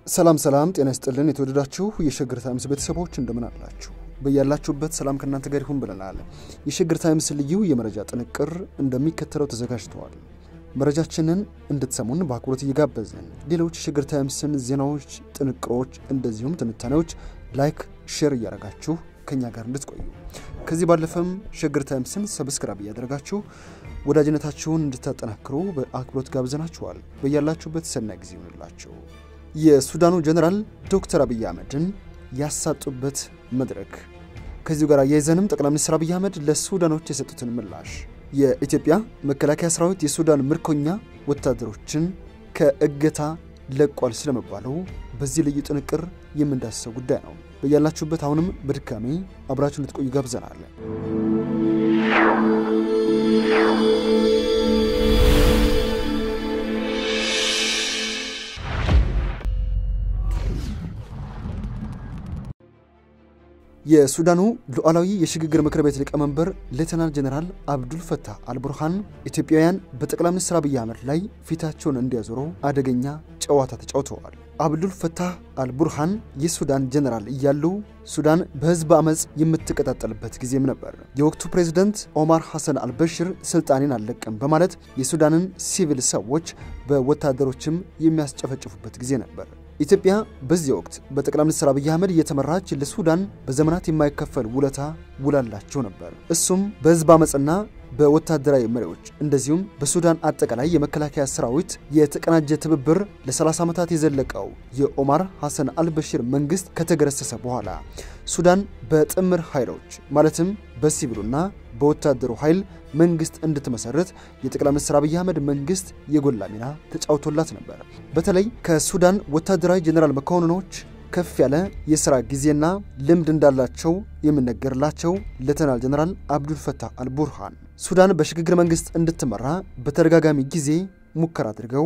ሰላም ሰላም፣ ጤና ይስጥልን የተወደዳችሁ የሸገር ታይምስ ቤተሰቦች እንደምን አላችሁ? በያላችሁበት ሰላም ከእናንተ ጋር ይሁን ብለናል። የሸገር ታይምስ ልዩ የመረጃ ጥንቅር እንደሚከተለው ተዘጋጅተዋል። መረጃችንን እንድትሰሙን በአክብሮት እየጋበዝን ሌሎች የሸገር ታይምስን ዜናዎች፣ ጥንቅሮች እንደዚሁም ትንታኔዎች ላይክ፣ ሼር እያደረጋችሁ ከኛ ጋር እንድትቆዩ ከዚህ ባለፈም ሸገር ታይምስን ሰብስክራይብ እያደረጋችሁ ወዳጅነታችሁን እንድታጠናክሩ በአክብሮት ጋብዘናችኋል። በያላችሁበት ሰናይ ጊዜ ይሆንላችሁ። የሱዳኑ ጀኔራል ዶክተር አብይ አህመድን ያሳጡበት መድረክ። ከዚሁ ጋር አያይዘንም ጠቅላይ ሚኒስትር አብይ አህመድ ለሱዳኖች የሰጡትን ምላሽ፣ የኢትዮጵያ መከላከያ ሰራዊት የሱዳን ምርኮኛ ወታደሮችን ከእገታ ለቋል ስለመባሉ በዚህ ልዩ ጥንቅር የምንዳስሰው ጉዳይ ነው። በያላችሁበት አሁንም በድጋሚ አብራችሁ እንድትቆዩ ጋብዘናል። የሱዳኑ ሉዓላዊ የሽግግር ምክር ቤት ሊቀመንበር ሌተናል ጀኔራል አብዱል ፈታህ አልቡርሃን ኢትዮጵያውያን በጠቅላይ ሚኒስትር አብይ አህመድ ላይ ፊታቸውን እንዲያዞሩ አደገኛ ጨዋታ ተጫውተዋል። አብዱል ፈታህ አልቡርሃን የሱዳን ጀኔራል እያሉ ሱዳን በህዝብ አመፅ የምትቀጣጠልበት ጊዜም ነበር። የወቅቱ ፕሬዝደንት ኦማር ሐሰን አልበሽር ስልጣኔን አልለቅም በማለት የሱዳንን ሲቪል ሰዎች በወታደሮችም የሚያስጨፈጭፉበት ጊዜ ነበር። ኢትዮጵያ በዚህ ወቅት በጠቅላይ ሚኒስትር አብይ አህመድ እየተመራች ለሱዳን በዘመናት የማይከፈል ውለታ ውላላቸው ነበር። እሱም በህዝብ አመፅና በወታደራዊ መሪዎች እንደዚሁም በሱዳን አጠቃላይ የመከላከያ ሰራዊት የተቀናጀ ትብብር ለ30 ዓመታት የዘለቀው የኦማር ሐሰን አልበሽር መንግስት ከተገረሰሰ በኋላ ሱዳን በጥምር ኃይሎች ማለትም በሲቪሉና በወታደሩ ኃይል መንግስት እንድትመሰረት የጠቅላይ ሚኒስትር አብይ አህመድ መንግስት የጎላ ሚና ተጫውቶላት ነበር። በተለይ ከሱዳን ወታደራዊ ጀኔራል መኮንኖች ከፍ ያለ የሥራ ጊዜና ልምድ እንዳላቸው የሚነገርላቸው ሌተናል ጀኔራል አብዱል ፈታህ አልቡርሃን ሱዳን በሽግግር መንግስት እንድትመራ በተደጋጋሚ ጊዜ ሙከራ አድርገው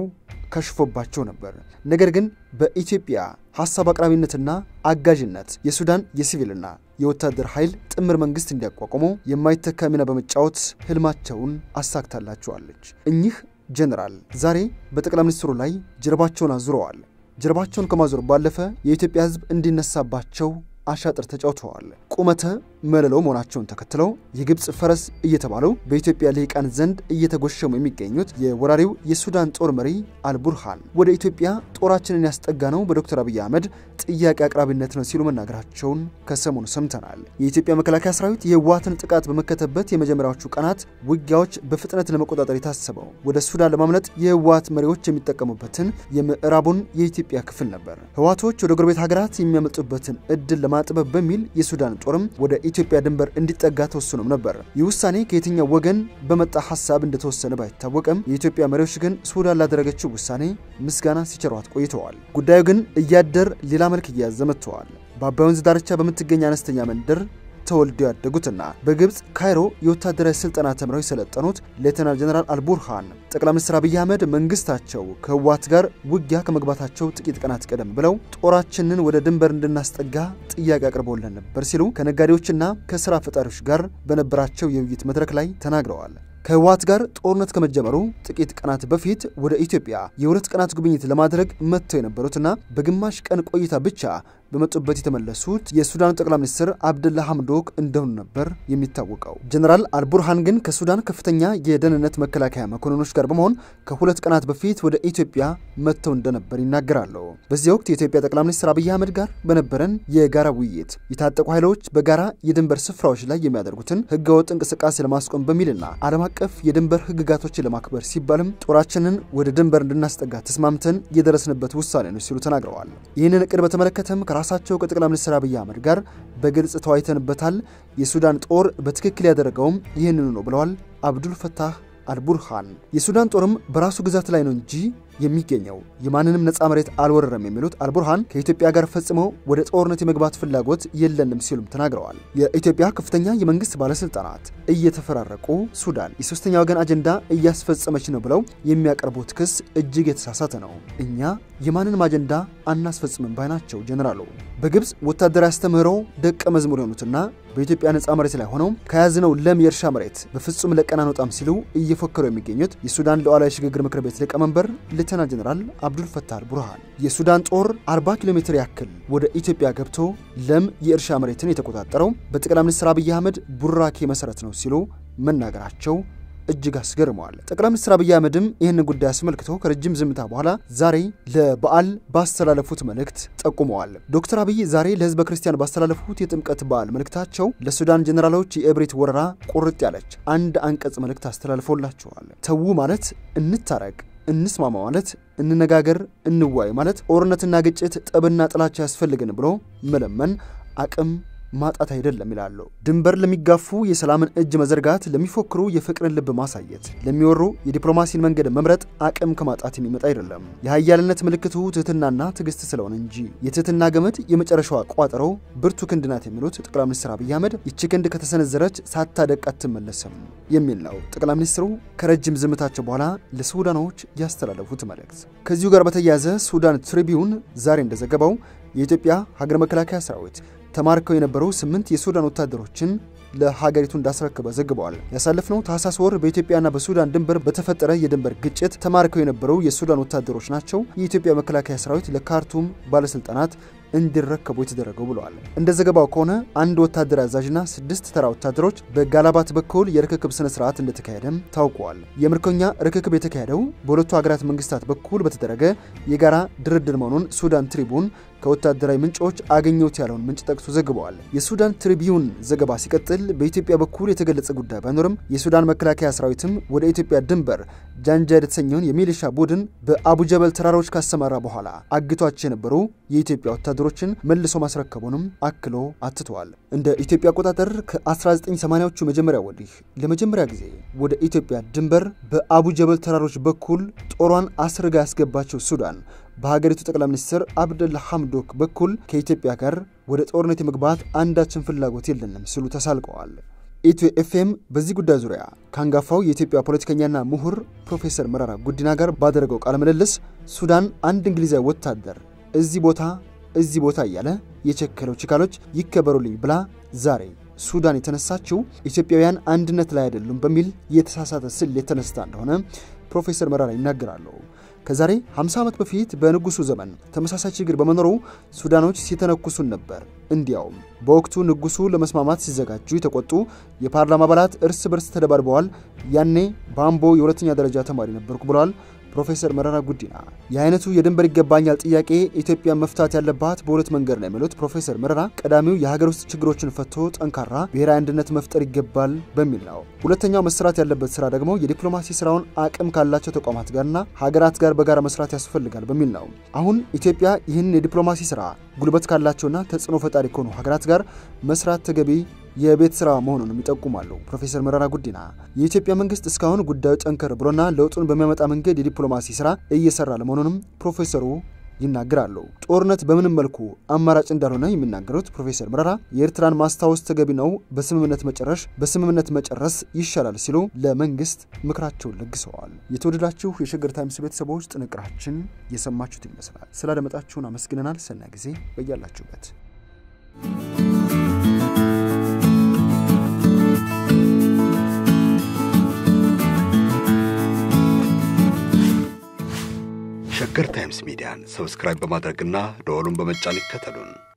ከሽፎባቸው ነበር። ነገር ግን በኢትዮጵያ ሀሳብ አቅራቢነትና አጋዥነት የሱዳን የሲቪልና የወታደር ኃይል ጥምር መንግስት እንዲያቋቁሙ የማይተካ ሚና በመጫወት ህልማቸውን አሳክታላቸዋለች። እኚህ ጀኔራል ዛሬ በጠቅላይ ሚኒስትሩ ላይ ጀርባቸውን አዙረዋል። ጀርባቸውን ከማዞር ባለፈ የኢትዮጵያ ህዝብ እንዲነሳባቸው አሻጥር ተጫውተዋል። ቁመተ መለሎ መሆናቸውን ተከትለው የግብፅ ፈረስ እየተባሉ በኢትዮጵያ ልሂቃን ዘንድ እየተጎሸሙ የሚገኙት የወራሪው የሱዳን ጦር መሪ አልቡርሃን ወደ ኢትዮጵያ ጦራችንን ያስጠጋ ነው በዶክተር አብይ አህመድ ጥያቄ አቅራቢነት ነው ሲሉ መናገራቸውን ከሰሞኑ ሰምተናል። የኢትዮጵያ መከላከያ ሰራዊት የህወሓትን ጥቃት በመከተበት የመጀመሪያዎቹ ቀናት ውጊያዎች በፍጥነት ለመቆጣጠር የታሰበው ወደ ሱዳን ለማምለጥ የህወሓት መሪዎች የሚጠቀሙበትን የምዕራቡን የኢትዮጵያ ክፍል ነበር። ህወሓቶች ወደ ጎረቤት ሀገራት የሚያመልጡበትን እድል ለማጥበብ በሚል የሱዳን ጦርም ወደ ኢትዮጵያ ድንበር እንዲጠጋ ተወስኖም ነበር። ይህ ውሳኔ ከየትኛው ወገን በመጣ ሀሳብ እንደተወሰነ ባይታወቅም የኢትዮጵያ መሪዎች ግን ሱዳን ላደረገችው ውሳኔ ምስጋና ሲቸሯት ቆይተዋል። ጉዳዩ ግን እያደር ሌላ መልክ እየያዘ መጥተዋል። በአባይ ወንዝ ዳርቻ በምትገኝ አነስተኛ መንደር ተወልደው ያደጉትና በግብፅ ካይሮ የወታደራዊ ስልጠና ተምረው የሰለጠኑት ሌተናል ጀነራል አልቡርሃን ጠቅላይ ሚኒስትር አብይ አህመድ መንግስታቸው ከህወሓት ጋር ውጊያ ከመግባታቸው ጥቂት ቀናት ቀደም ብለው ጦራችንን ወደ ድንበር እንድናስጠጋ ጥያቄ አቅርቦልን ነበር ሲሉ ከነጋዴዎችና ከስራ ፈጣሪዎች ጋር በነበራቸው የውይይት መድረክ ላይ ተናግረዋል። ከህወሓት ጋር ጦርነት ከመጀመሩ ጥቂት ቀናት በፊት ወደ ኢትዮጵያ የሁለት ቀናት ጉብኝት ለማድረግ መጥተው የነበሩትና በግማሽ ቀን ቆይታ ብቻ በመጡበት የተመለሱት የሱዳኑ ጠቅላይ ሚኒስትር አብደላ ሐምዶክ እንደሆኑ ነበር የሚታወቀው። ጀነራል አልቡርሃን ግን ከሱዳን ከፍተኛ የደህንነት መከላከያ መኮንኖች ጋር በመሆን ከሁለት ቀናት በፊት ወደ ኢትዮጵያ መጥተው እንደነበር ይናገራሉ። በዚህ ወቅት የኢትዮጵያ ጠቅላይ ሚኒስትር አብይ አህመድ ጋር በነበረን የጋራ ውይይት የታጠቁ ኃይሎች በጋራ የድንበር ስፍራዎች ላይ የሚያደርጉትን ህገወጥ እንቅስቃሴ ለማስቆም በሚልና ዓለም አቀፍ የድንበር ህግጋቶችን ለማክበር ሲባልም ጦራችንን ወደ ድንበር እንድናስጠጋ ተስማምተን የደረስንበት ውሳኔ ነው ሲሉ ተናግረዋል። ይህንን እቅድ በተመለከተም ከራሳቸው ከጠቅላይ ሚኒስትር አብይ አህመድ ጋር በግልጽ ተወያይተንበታል። የሱዳን ጦር በትክክል ያደረገውም ይህንኑ ነው ብለዋል አብዱል ፈታህ አልቡርሃን። የሱዳን ጦርም በራሱ ግዛት ላይ ነው እንጂ የሚገኘው የማንንም ነፃ መሬት አልወረረም የሚሉት አልቡርሃን ከኢትዮጵያ ጋር ፈጽመው ወደ ጦርነት የመግባት ፍላጎት የለንም ሲሉም ተናግረዋል። የኢትዮጵያ ከፍተኛ የመንግስት ባለስልጣናት እየተፈራረቁ ሱዳን የሶስተኛ ወገን አጀንዳ እያስፈጸመች ነው ብለው የሚያቀርቡት ክስ እጅግ የተሳሳተ ነው። እኛ የማንንም አጀንዳ አናስፈጽምም ባይ ናቸው ጀኔራሉ። በግብፅ ወታደራዊ አስተምህሮ ደቀ መዝሙር የሆኑትና በኢትዮጵያ ነፃ መሬት ላይ ሆነው ከያዝነው ለም የእርሻ መሬት በፍጹም ለቀን አንወጣም ሲሉ እየፎከሩ የሚገኙት የሱዳን ሉዓላዊ ሽግግር ምክር ቤት ሊቀመንበር ሌተናል ጀኔራል አብዱል ፈታህ አልቡርሃን የሱዳን ጦር 40 ኪሎ ሜትር ያክል ወደ ኢትዮጵያ ገብቶ ለም የእርሻ መሬትን የተቆጣጠረው በጠቅላይ ሚኒስትር አብይ አህመድ ቡራኬ መሰረት ነው ሲሉ መናገራቸው እጅግ አስገርመዋል። ጠቅላይ ሚኒስትር አብይ አህመድም ይህንን ጉዳይ አስመልክቶ ከረጅም ዝምታ በኋላ ዛሬ ለበዓል ባስተላለፉት መልእክት ጠቁመዋል። ዶክተር አብይ ዛሬ ለህዝበ ክርስቲያን ባስተላለፉት የጥምቀት በዓል መልእክታቸው ለሱዳን ጀኔራሎች የእብሪት ወረራ ቁርጥ ያለች አንድ አንቀጽ መልእክት አስተላልፎላቸዋል። ተዉ ማለት እንታረቅ እንስማማ ማለት እንነጋገር፣ እንዋይ ማለት ጦርነትና ግጭት፣ ጠብና ጥላቻ ያስፈልግን ብሎ መለመን አቅም ማጣት አይደለም ይላሉ። ድንበር ለሚጋፉ የሰላምን እጅ መዘርጋት፣ ለሚፎክሩ የፍቅርን ልብ ማሳየት፣ ለሚወሩ የዲፕሎማሲን መንገድ መምረጥ አቅም ከማጣት የሚመጣ አይደለም። የሀያልነት ምልክቱ ትህትናና ትዕግስት ስለሆነ እንጂ የትህትና ገመድ የመጨረሻዋ ቋጠሮ ብርቱ ክንድ ናት የሚሉት ጠቅላይ ሚኒስትር አብይ አህመድ ይቺ ክንድ ከተሰነዘረች ሳታደቅ አትመለስም የሚል ነው ጠቅላይ ሚኒስትሩ ከረጅም ዝምታቸው በኋላ ለሱዳኖች ያስተላለፉት መልእክት። ከዚሁ ጋር በተያያዘ ሱዳን ትሪቢዩን ዛሬ እንደዘገበው የኢትዮጵያ ሀገር መከላከያ ሰራዊት ተማርከው የነበሩ ስምንት የሱዳን ወታደሮችን ለሀገሪቱ እንዳስረከበ ዘግበዋል። ያሳለፍነው ታህሳስ ወር በኢትዮጵያና በሱዳን ድንበር በተፈጠረ የድንበር ግጭት ተማርከው የነበሩ የሱዳን ወታደሮች ናቸው የኢትዮጵያ መከላከያ ሰራዊት ለካርቱም ባለስልጣናት እንዲረከቡ የተደረገው ብለዋል። እንደ ዘገባው ከሆነ አንድ ወታደር አዛዥና ስድስት ተራ ወታደሮች በጋላባት በኩል የርክክብ ስነ ስርዓት እንደተካሄደም ታውቋል። የምርኮኛ ርክክብ የተካሄደው በሁለቱ ሀገራት መንግስታት በኩል በተደረገ የጋራ ድርድር መሆኑን ሱዳን ትሪቡን ከወታደራዊ ምንጮች አገኘሁት ያለውን ምንጭ ጠቅሶ ዘግበዋል። የሱዳን ትሪቢዩን ዘገባ ሲቀጥል በኢትዮጵያ በኩል የተገለጸ ጉዳይ ባይኖርም የሱዳን መከላከያ ሰራዊትም ወደ ኢትዮጵያ ድንበር ጃንጃ የተሰኘውን የሚሊሻ ቡድን በአቡጀበል ተራሮች ካሰማራ በኋላ አግቷቸው የነበሩ የኢትዮጵያ ወታደሮችን መልሶ ማስረከቡንም አክሎ አትተዋል። እንደ ኢትዮጵያ አቆጣጠር ከ1980ዎቹ መጀመሪያ ወዲህ ለመጀመሪያ ጊዜ ወደ ኢትዮጵያ ድንበር በአቡጀበል ተራሮች በኩል ጦሯን አስርጋ ያስገባቸው ሱዳን በሀገሪቱ ጠቅላይ ሚኒስትር አብደላ ሐምዶክ በኩል ከኢትዮጵያ ጋር ወደ ጦርነት የመግባት አንዳችን ፍላጎት የለንም ሲሉ ተሳልቀዋል። ኢትዮ ኤፍኤም በዚህ ጉዳይ ዙሪያ ከአንጋፋው የኢትዮጵያ ፖለቲከኛና ምሁር ፕሮፌሰር መረራ ጉዲና ጋር ባደረገው ቃለ ምልልስ ሱዳን አንድ እንግሊዛዊ ወታደር እዚህ ቦታ እዚህ ቦታ እያለ የቸከለው ችካሎች ይከበሩልኝ ብላ ዛሬ ሱዳን የተነሳችው ኢትዮጵያውያን አንድነት ላይ አይደሉም በሚል የተሳሳተ ስል የተነስታ እንደሆነ ፕሮፌሰር መረራ ይናገራሉ። ከዛሬ 50 ዓመት በፊት በንጉሱ ዘመን ተመሳሳይ ችግር በመኖሩ ሱዳኖች ሲተነኩሱን ነበር። እንዲያውም በወቅቱ ንጉሱ ለመስማማት ሲዘጋጁ የተቆጡ የፓርላማ አባላት እርስ በርስ ተደባድበዋል። ያኔ በአምቦ የሁለተኛ ደረጃ ተማሪ ነበርኩ ብለዋል ፕሮፌሰር መረራ ጉዲና። የአይነቱ የድንበር ይገባኛል ጥያቄ ኢትዮጵያ መፍታት ያለባት በሁለት መንገድ ነው የሚሉት ፕሮፌሰር መረራ ቀዳሚው የሀገር ውስጥ ችግሮችን ፈቶ ጠንካራ ብሔራዊ አንድነት መፍጠር ይገባል በሚል ነው። ሁለተኛው መሰራት ያለበት ስራ ደግሞ የዲፕሎማሲ ስራውን አቅም ካላቸው ተቋማት ጋርና ሀገራት ጋር በጋራ መስራት ያስፈልጋል በሚል ነው። አሁን ኢትዮጵያ ይህንን የዲፕሎማሲ ስራ ጉልበት ካላቸውና ተጽዕኖ ፈጣሪ ከሆኑ ሀገራት ጋር መስራት ተገቢ የቤት ስራ መሆኑንም ይጠቁማሉ ፕሮፌሰር መረራ ጉዲና። የኢትዮጵያ መንግስት እስካሁን ጉዳዩ ጠንከር ብሎና ለውጡን በሚያመጣ መንገድ የዲፕሎማሲ ስራ እየሰራ ለመሆኑንም ፕሮፌሰሩ ይናገራሉ። ጦርነት በምንም መልኩ አማራጭ እንዳልሆነ የሚናገሩት ፕሮፌሰር መረራ የኤርትራን ማስታወስ ተገቢ ነው፣ በስምምነት መጨረሽ በስምምነት መጨረስ ይሻላል ሲሉ ለመንግስት ምክራቸውን ለግሰዋል። የተወደዳችሁ የሸገር ታይምስ ቤተሰቦች ጥንቅራችን የሰማችሁት ይመስላል። ስላደመጣችሁን አመስግነናል። ሰና ጊዜ በያላችሁበት ሸገር ታይምስ ሚዲያን ሰብስክራይብ በማድረግና ደወሉን በመጫን ይከተሉን።